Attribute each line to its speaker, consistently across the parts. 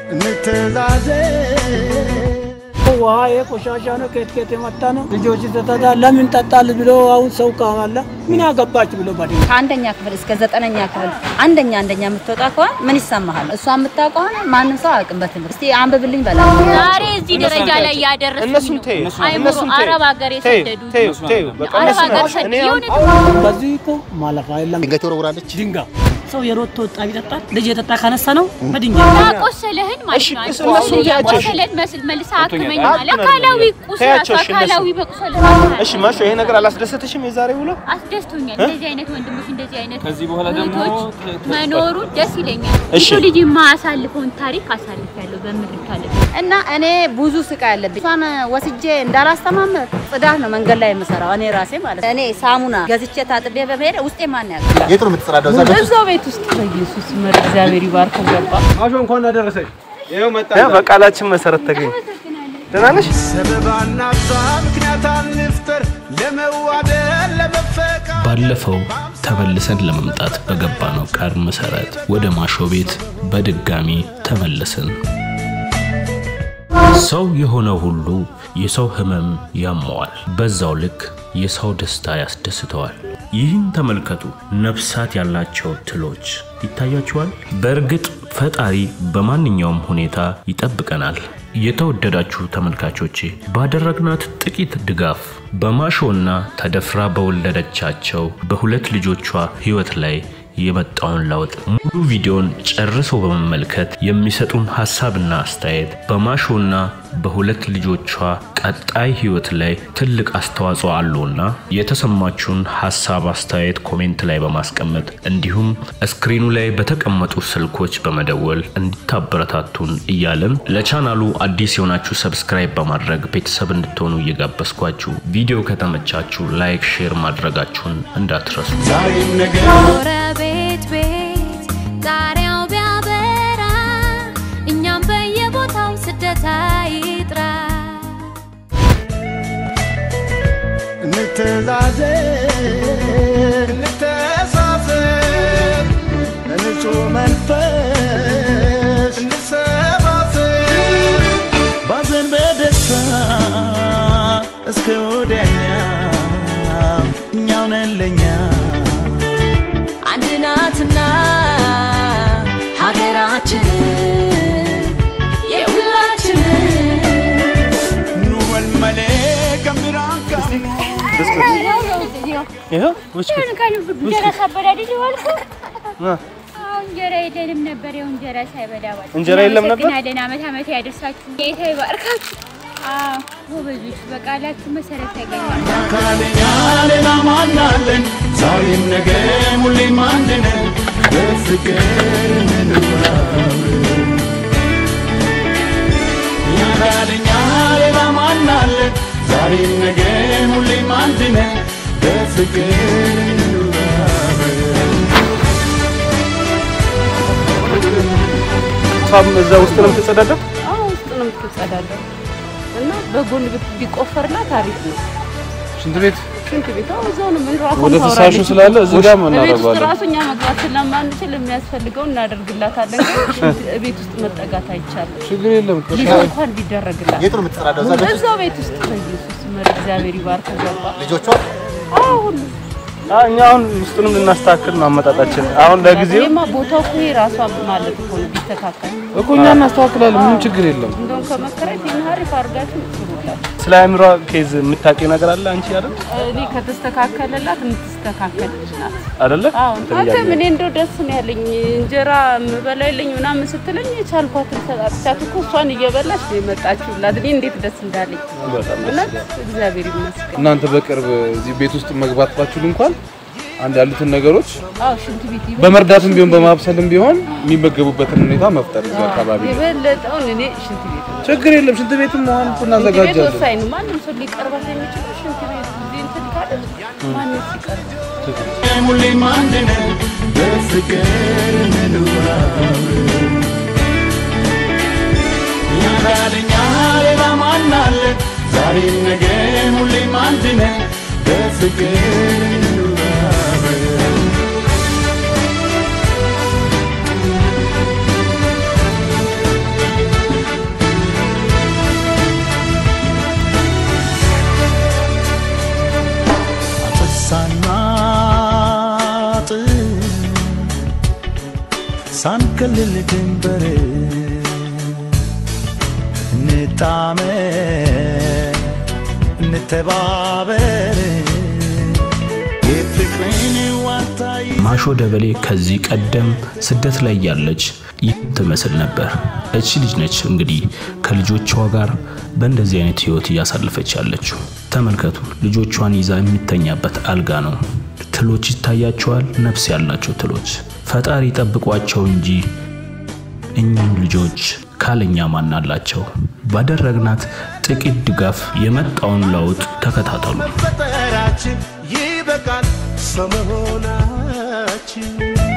Speaker 1: ውሃ የቆሻሻ ነው፣ ከየት ከየት የመጣ ነው። ልጆች ተጠጣ ለምን ጠጣል ብሎ አሁን ሰው ካለ ምን ያገባች ብሎ ባድ
Speaker 2: ከአንደኛ ክፍል እስከ ዘጠነኛ ክፍል አንደኛ አንደኛ የምትወጣ ከሆነ ምን ይሰማሃል? እሷ የምታውቅ ከሆነ ማንም ሰው አያውቅም። በትምህርት እስቲ አንብብልኝ በላ
Speaker 3: ዛሬ እዚህ ደረጃ ላይ ያደረሱኝ
Speaker 4: እነሱን ተይው፣
Speaker 3: አይምሮ
Speaker 4: እነሱን ተይው፣
Speaker 3: አረብ ሀገር
Speaker 4: ተይው፣
Speaker 3: የሰደዱ
Speaker 4: ተይው፣ ተይው፣ በቃ
Speaker 3: አረብ
Speaker 4: እነሱን
Speaker 3: ሀገር
Speaker 4: አሁን
Speaker 3: ሰድ
Speaker 4: እኔ አሁን
Speaker 3: የሆነ
Speaker 1: በዚህ እኮ ማለፍ የለም።
Speaker 5: ድንጋይ ትወረውራለች።
Speaker 1: ድንጋይ
Speaker 6: ሰው የሮቶ ወጣ ቢጠጣል ልጅ የጠጣ ካነሳ ነው በድንጋይ
Speaker 3: ያቆሰለህን ማለት ነው።
Speaker 4: እሺ፣ እነሱን ተያቸው።
Speaker 3: ያቆሰለን መስል መልሳ አክመኝ
Speaker 4: አትመኝ፣
Speaker 3: ማለት አካላዊ ቁስል
Speaker 4: ተያቸው፣ እሺ፣
Speaker 3: አካላዊ
Speaker 4: እነሱ።
Speaker 3: መቁሰል
Speaker 4: እሺ ማሾ ይሄ ነገር አላስደሰተሽም? የዛሬ ውሎ
Speaker 3: አስደስቶኛል። እንደዚህ አይነት ወንድሞች እንደዚህ አይነት
Speaker 7: ከዚህ በኋላ ደግሞ
Speaker 3: እህቶች መኖሩ ደስ ይለኛል።
Speaker 4: እሺ።
Speaker 3: የሰው ልጅ የማያሳልፈውን ታሪክ አሳልፊያለሁ በምድር ላይ
Speaker 2: እና እኔ ብዙ ስቃይ አለብኝ። እሷን ወስጄ እንዳላስተማመር ጽዳት ነው መንገድ ላይ የምሰራው እኔ ራሴ ማለት ነው። እኔ ሳሙና ገዝቼ ታጥቤ በመሄድ ውስጤ ማን ያውቃል?
Speaker 5: የት ነው የምትጸዳዳው? እዛ ቤት ውስጥ?
Speaker 6: እዛው ቤት ውስጥ በኢየሱስ መር እግዚአብሔር ይባርከው ገባ
Speaker 4: ማሾ እንኳን አደረሰኝ። ይኸው መጣ። በቃላችን መሰረት ተገኘ። ደህና ነሽ?
Speaker 8: ባለፈው ተመልሰን ለመምጣት በገባነው ቃል መሰረት ወደ ማሾ ቤት በድጋሚ ተመለስን። ሰው የሆነ ሁሉ የሰው ህመም ያመዋል፣ በዛው ልክ የሰው ደስታ ያስደስተዋል። ይህን ተመልከቱ። ነፍሳት ያላቸው ትሎች ይታያቸዋል። በእርግጥ ፈጣሪ በማንኛውም ሁኔታ ይጠብቀናል። የተወደዳችሁ ተመልካቾቼ ባደረግናት ጥቂት ድጋፍ በማሾና ተደፍራ በወለደቻቸው በሁለት ልጆቿ ህይወት ላይ የመጣውን ለውጥ ሙሉ ቪዲዮን ጨርሶ በመመልከት የሚሰጡን ሀሳብና አስተያየት በማሾና በሁለት ልጆቿ ቀጣይ ህይወት ላይ ትልቅ አስተዋጽኦ አለውና የተሰማችሁን ሀሳብ አስተያየት ኮሜንት ላይ በማስቀመጥ እንዲሁም ስክሪኑ ላይ በተቀመጡ ስልኮች በመደወል እንዲታበረታቱን እያለን ለቻናሉ አዲስ የሆናችሁ ሰብስክራይብ በማድረግ ቤተሰብ እንድትሆኑ እየጋበዝኳችሁ ቪዲዮ ከተመቻችሁ ላይክ፣ ሼር ማድረጋችሁን እንዳትረሱ።
Speaker 3: ጎረቤት ቤት ጣሪያው ቢያበራ እኛም በየቦታው ስደት አይጥራ
Speaker 1: እንተዛዘን በንጹህ መንፈስ እንሰባሰብ ባዘን በደስታ እስከ ወዲያኛው እኛው ነን ለኛ
Speaker 3: አንድ ናትና ሀገራችን የሁላችን
Speaker 1: ኑ መልመሌ ከሚራን
Speaker 4: ይኸው ውጭ
Speaker 3: እንጀራ ሳበላ አይደል የዋልኩት? አዎ፣ እንጀራ የለንም ነበር። ያው እንጀራ ሳይበላ ዋል።
Speaker 4: እንጀራ የለም ነበር?
Speaker 3: እናመሰግናለን። ዓመት ዓመት ያደርሳችሁ፣ ጌታ ይባርካችሁ። አዎ፣ ጎበዞች፣ በቃላችሁ መሰረት ያገኛል።
Speaker 1: ካለኛ ሌላ ማናለን ዛሬም ነገም ሁሌም አንድ ነን በፍቅር እንኑራለን እኛ ካለኛ ሌላ ማናለን ዛሬም ነገም ሁሌም አንድ ነን በፍቅር እንኑራለን
Speaker 4: እሷም እዛ ውስጥ ነው የምትጸዳዳው?
Speaker 6: አዎ ውስጥ ነው የምትጸዳዳው እና በጎን ብት- ቢቆፈርላት አሪፍ ነው
Speaker 4: ሽንት ቤት
Speaker 6: ሽንት ቤት አዎ እዛው ነው ምን ራሷን
Speaker 7: ወደ ፍሳሹ
Speaker 6: ታወራለች።
Speaker 7: ስላለ እዚህ ጋር
Speaker 6: ቤት ውስጥ
Speaker 7: እናደርገዋለን።
Speaker 6: ራሱ እኛ መግባት ስለማንችል የሚያስፈልገው እናደርግላታለን ግን ሽንት ቤት ውስጥ መጠጋት አይቻልም
Speaker 7: ችግር የለም።
Speaker 6: ልጅ እንኳን ቢደረግላት
Speaker 5: የት ነው የምትጸዳዳው? እዛ ቤት ውስጥ?
Speaker 6: እዛው ቤት ውስጥ በኢየሱስ መር እግዚአብሔር ይባርከው ገባ
Speaker 5: ልጆቿ
Speaker 6: አዎ ሁሉ
Speaker 4: አዎ፣ እኛ አሁን ውስጡንም ልናስተካክል ነው አመጣጣችን። አሁን ለጊዜው
Speaker 6: ይሄማ ቦታው እኮ ይሄ ራሷ ማለት እኮ ነው ቢስተካከል
Speaker 7: እኮ እኛ እናስተካክላለን። ምንም ችግር የለም።
Speaker 6: እንደውም ከመከራየት ይህን አሪፍ አድርጋችሁ ትሩላት
Speaker 4: ስለ አእምሯ ኬዝ የምታውቂው ነገር አለ አንቺ አይደል?
Speaker 6: እኔ ከተስተካከለላት የምትስተካከል ልጅ ናት
Speaker 4: አይደለ?
Speaker 6: አዎ አንተ ምን እንደው ደስ ነው ያለኝ እንጀራ የምበላ የለኝ ምናምን ስትለኝ የቻልኳትን ሰጣቻት እኮ እሷን እየበላች ነው የመጣችሁላት። እኔ እንዴት ደስ እንዳለኝ እውነት እግዚአብሔር ይመስገን።
Speaker 7: እናንተ በቅርብ እዚህ ቤት ውስጥ መግባት ባችሁል እንኳን አንድ ያሉትን ነገሮች
Speaker 6: አዎ ሽንት ቤት ይበል-
Speaker 7: በመርዳትም ቢሆን በማብሰልም ቢሆን የሚመገቡበትን ሁኔታ መፍጠር እዚህ አካባቢ
Speaker 6: የበለጠውን እኔ ሽንት ቤት ነው።
Speaker 7: ችግር የለም። ሽንት ቤትም መሆን እኮ
Speaker 6: ሽንት ቤት
Speaker 7: እናዘጋጃለን።
Speaker 6: ወሳኝ ነው። ማንም ሰው ሊቀርባት የሚችለው ሽንት ቤት እዚህ እንትን ካለ ማንም ሲቀርብ
Speaker 1: ሁሌም አንድ ነን በፍቅር እንኑራለን እኛ ካለኛ ሌላ ማናለን ዛሬም ነገም ሁሌም አንድ ነን በፍቅር እንኑራለን
Speaker 9: ክልል ድንበር እንጣመር እንተባበር የፍቅርን ዋታ
Speaker 8: ማሾ ደበሌ ከዚህ ቀደም ስደት ላይ ያለች ይህ ትመስል ነበር። እቺ ልጅ ነች እንግዲህ ከልጆቿ ጋር በእንደዚህ አይነት ህይወት እያሳለፈች ያለችው። ተመልከቱ፣ ልጆቿን ይዛ የሚተኛበት አልጋ ነው። ትሎች ይታያቸዋል፣ ነፍስ ያላቸው ትሎች። ፈጣሪ ጠብቋቸው እንጂ እኚህም ልጆች ካለኛ ማን አላቸው? ባደረግናት ጥቂት ድጋፍ የመጣውን ለውጥ ተከታተሉ።
Speaker 9: መፈጠራችን ይበቃል ሰው መሆናችን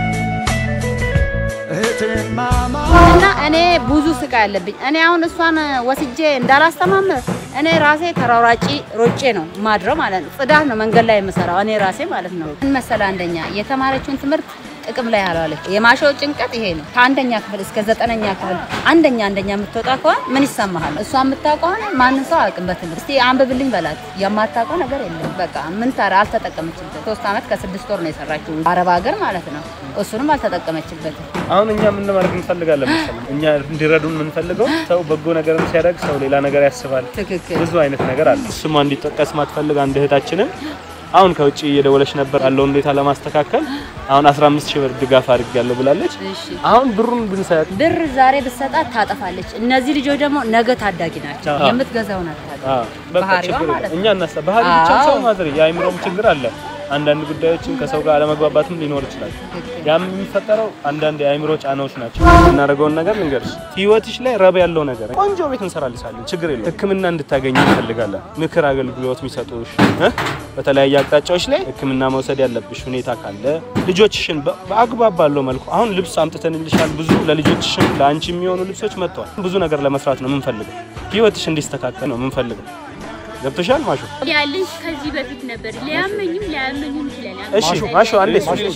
Speaker 9: እህትማማ
Speaker 2: እና እኔ ብዙ ስቃይ አለብኝ። እኔ አሁን እሷን ወስጄ እንዳላስተማመር እኔ ራሴ ተሯሯጪ ሮጬ ነው ማድረው ማለት ነው። ጽዳት ነው መንገድ ላይ የምሰራው እኔ ራሴ ማለት ነው። ምን መሰለህ፣ አንደኛ የተማረችውን ትምህርት ጥቅም ላይ አልዋለች። የማሾው ጭንቀት ይሄ ነው። ከአንደኛ ክፍል እስከ ዘጠነኛ ክፍል አንደኛ አንደኛ የምትወጣ ከሆነ ምን ይሰማሃል? እሷ የምታውቀው ከሆነ ማንም ሰው አያውቅም። በትምህርት እስቲ አንብብልኝ በላት፣ የማታውቀው ነገር የለም። በቃ ምን ታረ አልተጠቀመችበት። ሶስት ዓመት ከስድስት ወር ነው የሰራችው አረብ ሀገር ማለት ነው። እሱንም አልተጠቀመችበትም።
Speaker 4: አሁን እኛ ምን ማድረግ እንፈልጋለን መሰለኝ? እኛ እንዲረዱን የምንፈልገው ሰው በጎ ነገርም ሲያደርግ ሰው ሌላ ነገር ያስባል።
Speaker 2: ትክክል።
Speaker 4: ብዙ አይነት ነገር አለ። ስሟ እንዲጠቀስ ማትፈልግ አንድ እህታችንን አሁን ከውጭ እየደወለች ነበር ያለውን ሁኔታ ለማስተካከል አሁን 15 ሺህ ብር ድጋፍ አድርጌያለሁ ብላለች።
Speaker 2: እሺ
Speaker 4: አሁን ብሩን ብንሰጥ
Speaker 2: ብር ዛሬ ብትሰጣት ታጠፋለች። እነዚህ ልጆች ደግሞ ነገ ታዳጊ ናቸው።
Speaker 4: አዎ።
Speaker 2: የምትገዛውን አታውቅም።
Speaker 4: አዎ በቃ
Speaker 2: ባህሪዋ
Speaker 4: ችግር
Speaker 2: ማለት
Speaker 4: የለም።
Speaker 2: ነው።
Speaker 4: እኛ እናሳ ባህሪ ብቻ
Speaker 2: አዎ።
Speaker 4: ሰው ማድረ የአእምሮም ችግር አለ። አንዳንድ ጉዳዮችን ከሰው ጋር አለመግባባትም ሊኖር ይችላል። ያም የሚፈጠረው አንዳንድ የአእምሮ ጫናዎች ናቸው። የምናደርገውን ነገር ልንገርሽ፣ ህይወትሽ ላይ ረብ ያለው ነገር ቆንጆ ቤት እንሰራልሻለን፣ ችግር የለም። ሕክምና እንድታገኝ እንፈልጋለን። ምክር አገልግሎት የሚሰጡሽ እ በተለያየ አቅጣጫዎች ላይ ሕክምና መውሰድ ያለብሽ ሁኔታ ካለ ልጆችሽን በ- በአግባብ ባለው መልኩ አሁን ልብስ አምጥተንልሻል። ብዙ ለልጆችሽም ለአንቺ የሚሆኑ ልብሶች መጥተዋል። ብዙ ነገር ለመስራት ነው የምንፈልገው። ህይወትሽ እንዲስተካከል ነው የምንፈልገው። ገብቶሻል ማሾ?
Speaker 3: ያለኝ ከዚህ በፊት ነበር። ሊያመኝም ሊያመኝም ይችላል።
Speaker 4: እሺ ማሾ አንዴ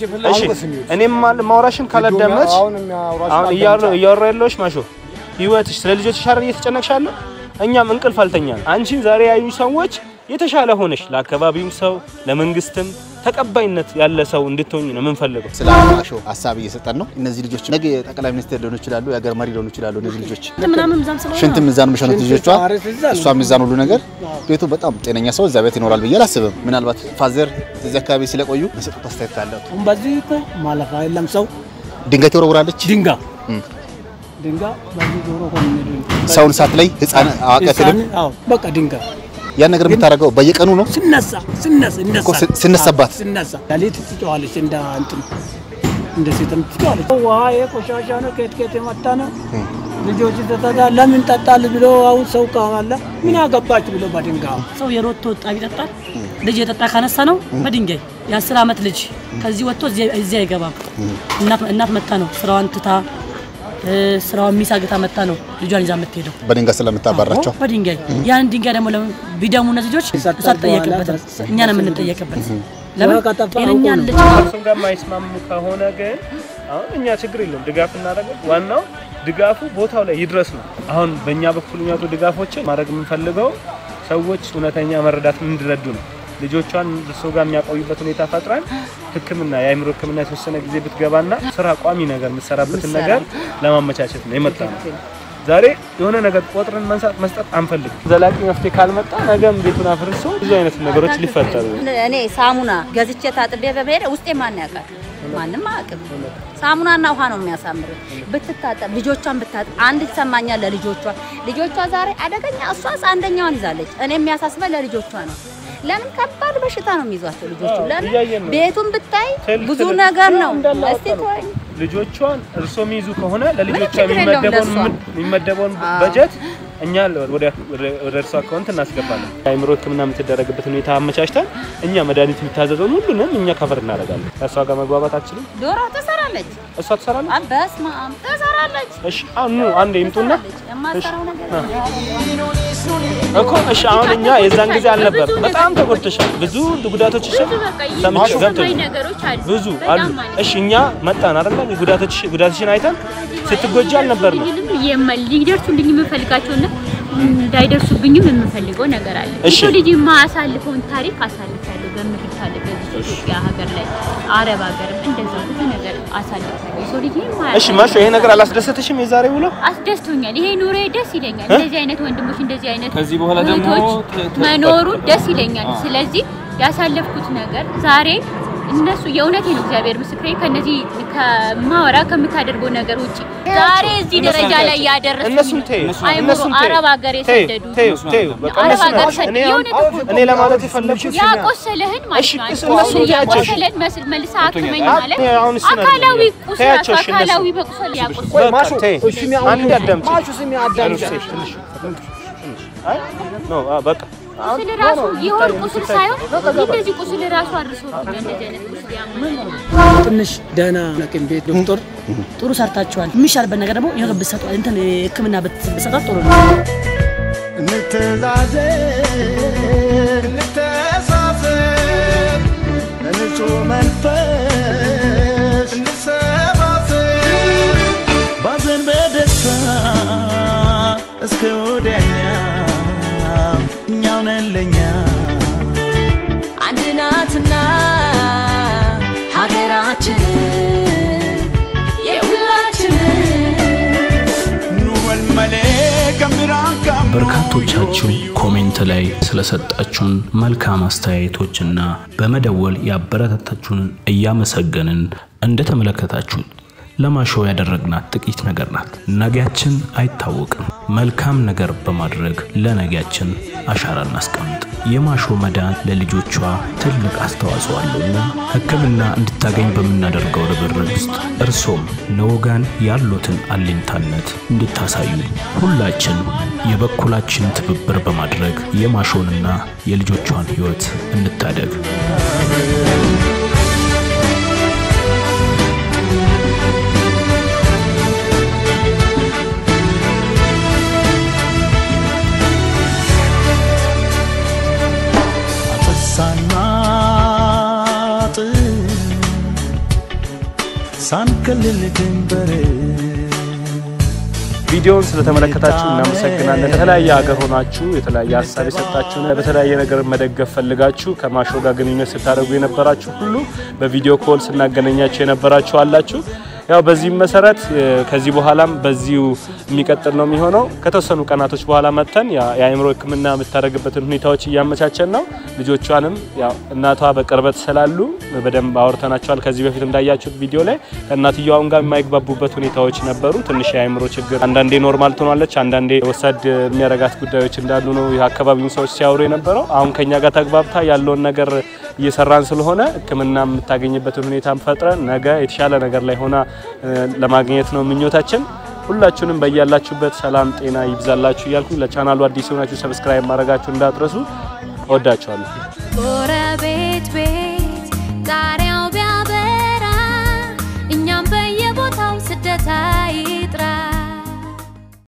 Speaker 4: እሺ እኔም ማል ማውራሽን ካላዳመጥሽ አሁን እያወራ እያወራ ያለሽ ማሾ ህይወትሽ ስለ ልጆችሽ አይደል እየተጨነቅሽ ያለው እኛም እንቅልፍ አልተኛ አንቺን ዛሬ ያዩ ሰዎች የተሻለ ሆነሽ ለአካባቢውም ሰው ለመንግስትም ተቀባይነት ያለ ሰው እንድትሆኝ ነው የምንፈልገው።
Speaker 5: ስለ ማሾ ሀሳብ እየሰጠን ነው። እነዚህ ልጆች ነገ ጠቅላይ ሚኒስትር ሊሆኑ ይችላሉ፣ የሀገር መሪ ሊሆኑ ይችላሉ። እነዚህ ልጆች ሽንትም እዛ ነው የሚሸኑት ልጆቿ፣ እሷም እዛ ነው ሁሉ ነገር። ቤቱ በጣም ጤነኛ ሰው እዛ ቤት ይኖራል ብዬ አላስብም። ምናልባት ፋዘር እዚህ አካባቢ ስለቆዩ የሰጡት አስተያየት ካለ
Speaker 1: አሁን በዚህ እኮ ማለፋ የለም ሰው
Speaker 5: ድንጋይ ትወረውራለች።
Speaker 1: ድንጋይ
Speaker 5: እም።
Speaker 1: ድንጋይ በዚህ ዞሮ እኮ ነው የሚሄደው።
Speaker 5: ሰውን ሰዓት ላይ ህፃን አዋቂ አትልም።
Speaker 1: ህፃን፣ አዎ በቃ ድንጋይ
Speaker 5: ያን ነገር የምታደርገው በየቀኑ ነው።
Speaker 1: ስነሳ ስነሳ
Speaker 5: እኮ ስ- ስነሳባት
Speaker 1: ስነሳ ሌሊት ትጮኻለች እንደ እንትን እንደ ሴትም ትጮኻለች። ውሃ የቆሻሻ ነው ከየት ከየት የመጣ ነው ልጆች ተጠጣ ለምን ጠጣል ብሎ አሁን ሰው ካለ ምን አገባች ብሎ በድንጋይ
Speaker 10: ሰው የሮቶ ወጣ ቢጠጣ ልጅ የጠጣ ካነሳ ነው በድንጋይ የአስር ዓመት ልጅ ከዚህ ወጥቶ እዚህ እዚህ አይገባም። እናት እናት መታ ነው ስራዋን ትታ እ፣ ስራዋን ሚሳግታ መታ ነው ልጇን ይዛ የምትሄደው
Speaker 5: በድንጋይ ስለምታባራቸው
Speaker 10: አዎ፣ በድንጋይ ያን ድንጋይ ደግሞ ለምን ቢደሙ እነዚህ ልጆች እሷ ትጠየቅበታል፣ እኛ ነው የምንጠየቅበት። ለምን
Speaker 1: ከጠፋ
Speaker 10: ጤነኛ
Speaker 1: አውቆ ነው።
Speaker 10: ልጅ
Speaker 4: ከእርሱም ጋር የማይስማሙ ከሆነ ግን አሁን እኛ ችግር የለውም ድጋፍ እናደርገው። ዋናው ድጋፉ ቦታው ላይ ይድረስ ነው። አሁን በእኛ በኩል የሚመጡ ድጋፎችን ማድረግ የምንፈልገው ሰዎች እውነተኛ መረዳት እንዲረዱ ነው። ልጆቿን እርሶ ጋር የሚያቆዩበት ሁኔታ ፈጥረን ሕክምና የአእምሮ ሕክምና የተወሰነ ጊዜ ብትገባና ስራ ቋሚ ነገር የምትሰራበትን ነገር ለማመቻቸት ነው የመጣ ነው። ዛሬ የሆነ ነገር ቆጥረን መንሳት መስጠት አንፈልግም። ዘላቂ መፍትሄ ካልመጣ ነገም ቤቱን አፍርሶ ብዙ አይነት ነገሮች ሊፈጠሩ
Speaker 2: እኔ ሳሙና ገዝቼ ታጥቤ በመሄድ ውስጤ ማን ያውቃል? ማንም አያውቅም። ሳሙናና ውሃ ነው የሚያሳምሩት። ብትታጠብ ልጆቿን ብታጠብ አንድ ይሰማኛል ለልጆቿ ልጆቿ ዛሬ አደገኛ እሷስ አንደኛዋን ይዛለች። እኔ የሚያሳስበኝ ለልጆቿ ነው። ለምን ከባድ በሽታ ነው የሚይዟቸው ልጆቹ። ለምን
Speaker 4: እያየን ነው።
Speaker 2: ቤቱን ብታይ
Speaker 4: ትል-
Speaker 2: ብዙ
Speaker 4: ትል-
Speaker 2: ነገር ነው።
Speaker 4: እንዳለ
Speaker 2: እስቲ
Speaker 4: አውጥተው
Speaker 2: ተወኝ።
Speaker 4: ልጆቿን እርሶ የሚይዙ ከሆነ ለልጆቿ
Speaker 2: ችግር የለውም
Speaker 4: የሚመደበውን
Speaker 2: ለእሷ።
Speaker 4: ምን- የሚመደበውን
Speaker 2: አዎ።
Speaker 4: በጀት እኛ ወደ ወደ እርሷ አካውንት እናስገባለን። የአእምሮ ሕክምና የምትደረግበት ሁኔታ አመቻችተን እኛ መድኃኒት የሚታዘዘውን ሁሉንም እኛ ከፈር እናደርጋለን። ከእሷ ጋር መግባባት አችልም።
Speaker 2: ዶሮ ትሰራለች።
Speaker 4: እሷ ትሰራለች።
Speaker 2: አ፣ በስመ አብ ትሰራለች።
Speaker 4: እሺ አሁን ኑ አንዴ ይምጡና
Speaker 2: ትሰራለች። የማትሰራው ነገር
Speaker 4: እኮ እሺ። አሁን እኛ የዛን ጊዜ አልነበር። በጣም ተጎድተሻል። ብዙ ጉዳቶችሽን
Speaker 3: ብዙ በቃ
Speaker 4: ሰምቼ
Speaker 3: የሚሰማኝ
Speaker 4: ገብቶኝ
Speaker 3: ነገሮች አሉ።
Speaker 4: ብዙ አሉ።
Speaker 3: በጣም ማለት
Speaker 4: እሺ እኛ መጣን አይደለ? ጉዳቶች ጉዳትሽን አይተን ስትጎጂ አልነበርንም።
Speaker 3: ሊደርሱልኝም የማ- ሊደርሱልኝ የምፈልጋቸውና እንዳይደርሱብኝም የምፈልገው ነገር አለ።
Speaker 4: እሺ።
Speaker 3: የሰው ልጅ የማያሳልፈውን ታሪክ አሳልፋለሁ። በምድር ካለ በዚህ ኢትዮጵያ ሀገር ላይ አረብ ሀገርም እንደዛው ብዙ ነገር አሳልፋለሁ። የሰው ልጅ
Speaker 4: እሺ ማሾ ይሄ ነገር አላስደሰተሽም? የዛሬ ውሎ
Speaker 3: አስደስቶኛል። ይሄ ኑሮ ደስ ይለኛል።
Speaker 4: እ?
Speaker 3: እንደዚህ አይነት ወንድሞች እንደዚህ አይነት
Speaker 4: ከዚህ በኋላ ደግሞ
Speaker 3: እህቶች
Speaker 4: ተ- ተ-
Speaker 3: መኖሩ ደስ ይለኛል።
Speaker 4: አዎ።
Speaker 3: ስለዚህ ያሳለፍኩት ነገር ዛሬ እነሱ የእውነቴ ነው እግዚአብሔር ምስክሬ ከነዚህ ከማወራ ከምታደርገው ነገር ውጪ ዛሬ እዚህ ደረጃ ላይ ያደረሱኝ
Speaker 4: እነሱን ተይው፣
Speaker 3: አይምሮ
Speaker 4: እነሱን ተይው።
Speaker 3: አረብ ሀገር
Speaker 4: ተይው፣
Speaker 3: የሰደዱ
Speaker 4: ተይው፣ ተይው፣ በቃ
Speaker 3: አረብ
Speaker 4: እነሱን
Speaker 3: ሀገር
Speaker 4: ተይው።
Speaker 3: ሰደዱ
Speaker 4: እኔ አሁን-
Speaker 3: የእውነት እኮ
Speaker 4: እኔ ለማለት የፈለኩት
Speaker 3: ያቆሰለህን ማለት ነው።
Speaker 4: እሺ፣ እነሱን ተያቸው፣ እሺ።
Speaker 3: ያቆሰለን መስል መልሰህ አክመኝ
Speaker 4: አዎ፣
Speaker 3: ማለት
Speaker 4: አሁን እሱን
Speaker 3: አካላዊ
Speaker 4: አይደለም።
Speaker 3: ቁስል
Speaker 4: ተያቸው፣ እሺ፣
Speaker 3: አካላዊ
Speaker 4: እነሱን።
Speaker 3: በቁስል ያቆስል
Speaker 4: በቃ ተይ፣ አንዴ አዳምጪ።
Speaker 1: ማሹ ስሚ አዳምጪ።
Speaker 4: ትንሽ፣ ትንሽ፣ ትንሽ፣ ትንሽ። አይ ኖ አ፣ በቃ
Speaker 3: ቁስል ራሱ የሆድ ቁስል ሳይሆን እንደዚህ ቁስል ራሱ አድርሶብኛል። እንደዚህ አይነት ቁስል ያመኛል።
Speaker 1: ትንሽ ደህና ሐኪም ቤት ዶክተር
Speaker 10: ጥሩ ሰርታችኋል። የሚሻልበት ነገር ደግሞ የሆነ ብትሰጡ እንትን ሕክምና ብትሰጣት ጥሩ ነው።
Speaker 9: እንተዛዘን እንተሳሰብ በንጹህ መንፈስ እንሰባሰብ ባዘን በደስታ እስከ ወዲያኛው እኛው ነን ለእኛ
Speaker 11: አንድ ናትና ሀገራችን የሁላችን
Speaker 9: ኑ ወልመሌ ከምራን ከም
Speaker 8: በርካቶቻችሁ ኮሜንት ላይ ስለሰጣችሁን መልካም አስተያየቶችና በመደወል ያበረታታችሁን እያመሰገንን እንደተመለከታችሁት ለማሾ ያደረግናት ጥቂት ነገር ናት። ነገያችን አይታወቅም። መልካም ነገር በማድረግ ለነገያችን አሻራ እናስቀምጥ። የማሾ መዳን ለልጆቿ ትልቅ አስተዋጽኦ አለውና ሕክምና እንድታገኝ በምናደርገው ርብርብ ውስጥ እርሶም ለወጋን ያሉትን አለኝታነት እንድታሳዩ ሁላችን የበኩላችን ትብብር በማድረግ የማሾንና የልጆቿን ሕይወት እንታደግ።
Speaker 9: ሳናጥ ሳንከልል ድንበር
Speaker 4: ቪዲዮውን ስለተመለከታችሁ እናመሰግናለን። ከተለያየ ሀገር ሆናችሁ የተለያየ ሀሳብ የሰጣችሁን በተለያየ ነገር መደገፍ ፈልጋችሁ ከማሾ ጋር ግንኙነት ስታደርጉ የነበራችሁ ሁሉ በቪዲዮ ኮል ስናገናኛችሁ የነበራችሁ አላችሁ። ያው በዚህም መሰረት እ፣ ከዚህ በኋላም በዚሁ የሚቀጥል ነው የሚሆነው። ከተወሰኑ ቀናቶች በኋላ መጥተን ያ- የአእምሮ ሕክምና የምታደርግበትን ሁኔታዎች እያመቻቸን ነው። ልጆቿንም ያው እናቷ በቅርበት ስላሉ በደንብ አውርተናቸዋል። ከዚህ በፊት እንዳያችሁት ቪዲዮ ላይ ከእናትየዋም ጋር የማይግባቡበት ሁኔታዎች ነበሩ። ትንሽ የአእምሮ ችግር፣ አንዳንዴ ኖርማል ትሆናለች፣ አንዳንዴ ወሳድ የሚያረጋት ጉዳዮች እንዳሉ ነው የአካባቢውን ሰዎች ሲያወሩ የነበረው። አሁን ከኛ ጋር ተግባብታ ያለውን ነገር እየሰራን ስለሆነ ሕክምና የምታገኝበትን ሁኔታ ፈጥረን ነገ የተሻለ ነገር ላይ ሆና እ፣ ለማግኘት ነው ምኞታችን። ሁላችሁንም በያላችሁበት ሰላም ጤና ይብዛላችሁ እያልኩ ለቻናሉ አዲስ የሆናችሁ ሰብስክራይብ ማድረጋችሁ እንዳትረሱ። እወዳችኋለሁ።
Speaker 11: ጎረ